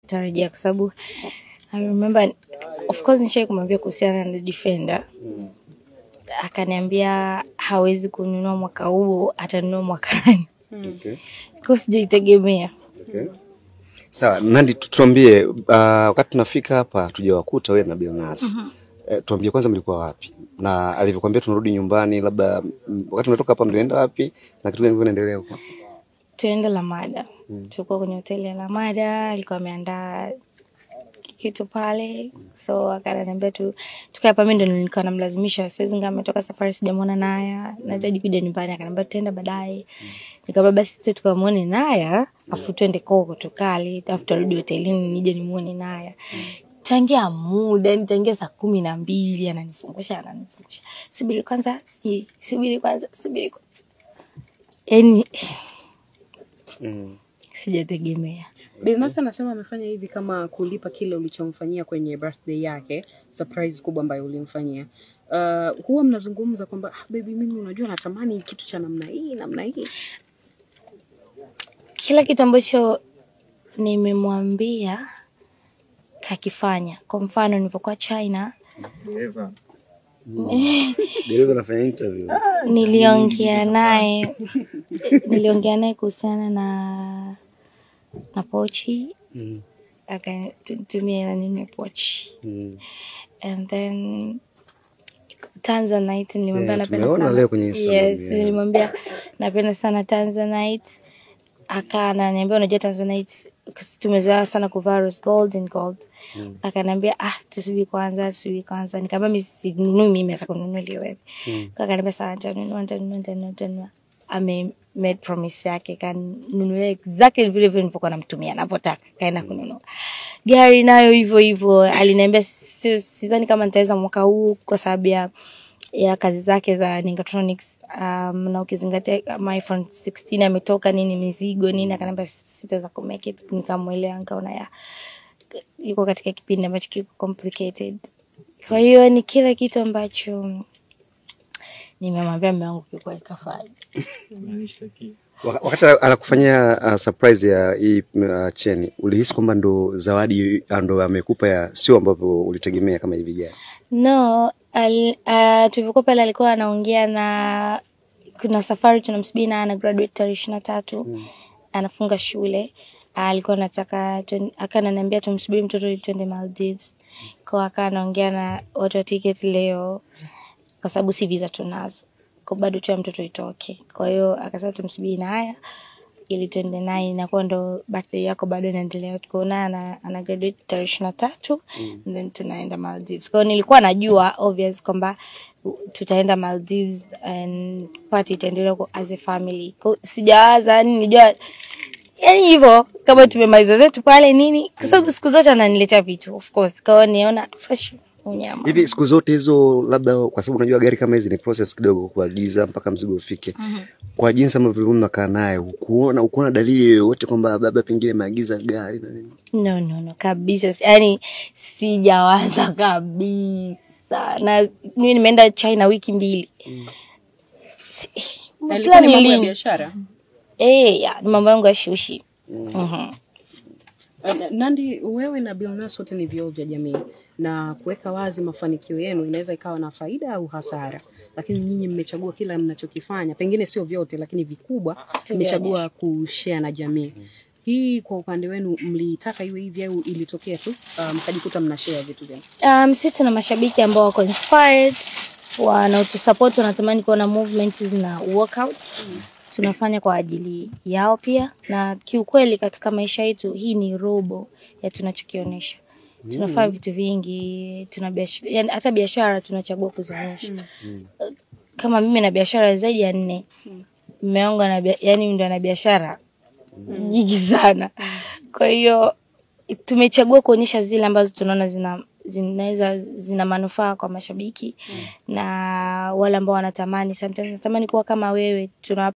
tarajia kwa sababu I remember of course nishai kumwambia kuhusiana na Defender. Akaniambia hawezi kununua mwaka huu, atanunua mwakani. Okay. Kwa sijaitegemea. Okay. Sawa, Nandi, tu- tuambie uh, wakati tunafika hapa tujawakuta wewe na Billnass. Eh, tuambie kwanza mlikuwa wapi na alivyokuambia tunarudi nyumbani, labda mm, wakati mnatoka hapa mlienda wapi na kitu gani kinaendelea huko? Tuende Lamada. Tulikuwa kwenye hoteli ya Lamada, alikuwa ameandaa kitu pale, so akaniambia tu tukae hapa. Mimi ndo nilikuwa namlazimisha, siwezi ngama ametoka safari, sijamwona Naya, nahitaji kuja nyumbani. Akaniambia tutaenda baadaye. Nikamwambia basi tu tukamwone Naya, afu twende koko tukale, afu turudi hotelini nije nimuone Naya. Tangia muda yani tangia saa kumi na mbili ananizungusha ananizungusha, subiri kwanza, sijui subiri kwanza, subiri kwanza, yani Mm. sijategemea. Billnass anasema amefanya hivi kama kulipa kile ulichomfanyia kwenye birthday yake, surprise kubwa ambayo ulimfanyia. Uh, huwa mnazungumza kwamba ah, baby, mimi unajua natamani kitu cha namna hii namna hii. kila kitu ambacho nimemwambia kakifanya. Kwa mfano nilivyokuwa China, Dereva anafanya interview. niliongea naye niliongea naye kuhusiana na na pochi, Mm. akanitumia hela ninunue pochi Mm. and then Tanzanite nilimwambia Yeah, napenda tumeona sana. leo kwenye Instagram, Yes, yeah. nilimwambia napenda sana Tanzanite. Aka ananiambia unajua Tanzanite kasi tumezoea sana kuvaa rose gold and gold. Akaniambia ah, tusubiri kwanza, tusubiri kwanza. Nikamwambia mimi sinunui mimi nataka kununulia wewe. Kwa akaniambia sawa, nitanunua, nitanunua, nitanunua, nitanunua. Ame made promise yake kanunulia exactly vile vile nilivyokuwa namtumia anavyotaka, kaenda kununua gari nayo hivyo hivyo. Aliniambia si- sidhani kama nitaweza mwaka huu kwa sababu ya ya kazi zake za Ningatronics um, na ukizingatia kama iPhone 16 ametoka nini mizigo nini, akaniambia sitaweza ku make it. Nikamwelewa, nikaona ya yuko katika kipindi ambacho kiko complicated. Kwa hiyo ni kila kitu ambacho nimemwambia mume wangu kiukweli kafanya. Waka- Wakati anakufanyia uh, surprise ya hii uh, cheni, ulihisi kwamba ndo zawadi uh, ndo amekupa ya sio ambavyo ulitegemea kama hivi gani? No, al, uh, tulivyokuwa pale alikuwa anaongea na kuna safari tunamsubiri na ana graduate tarehe ishirini na tatu anafunga shule. Ah, alikuwa anataka tuen- aka ananiambia tumsubiri mtoto ili tuende Maldives. Kwa aka anaongea na watu wa ticket leo kwa sababu si visa tunazo. Kwa bado tu ya mtoto itoke. Kwa hiyo akasema tumsubiri na haya ili tuende naye inakuwa ndo birthday yako bado inaendelea tuko naye ana, ana graduate tarehe ishirini na tatu and then tunaenda Maldives. Kwa hiyo nilikuwa najua obvious kwamba uh, tutaenda Maldives and party itaendelea huko as a family. Kwa hiyo sijawaza yani nilijua yani hivyo kama tumemaliza zetu pale nini, kwa sababu siku zote ananiletea vitu of course. Kwa hiyo niona fresh unyama. Hivi siku zote hizo, labda kwa sababu unajua gari kama hizi ni process kidogo kuagiza mpaka mzigo ufike. Kwa jinsi ambavyo mnakaa naye, ukuona ukuona dalili yoyote kwamba labda pengine ameagiza gari na nini? No, no, no, kabisa. Si- Yani sijawaza kabisa, na mimi nimeenda China wiki mbili. Si- Alikuwa plan ni mambo ya lini? biashara. Eh, ya, ni mambo yangu ya shushi. Mhm. Uh, Nandi, wewe na Billnass wote ni vioo vya jamii na kuweka wazi mafanikio yenu inaweza ikawa na faida au hasara, lakini nyinyi mmechagua kila mnachokifanya, pengine sio vyote, lakini vikubwa mmechagua kushare na jamii. Hii kwa upande wenu mlitaka iwe hivi au ilitokea tu uh, mkajikuta mna share vitu vyenu? Um, sisi tuna mashabiki ambao wako inspired, wanaotusupport, wanatamani kuona movement zina workout. Tunafanya kwa ajili yao pia, na kiukweli katika maisha yetu hii ni robo ya tunachokionyesha. Tunafanya vitu vingi, tuna biashara, yani hata biashara tunachagua kuzionyesha. Kama mimi na biashara zaidi ya nne, mume wangu ana bia- yani ndo ana biashara nyingi sana. Kwa hiyo tumechagua kuonyesha zile ambazo tunaona zina zinaweza zina manufaa kwa mashabiki na wale ambao wanatamani sometimes natamani kuwa kama wewe tuna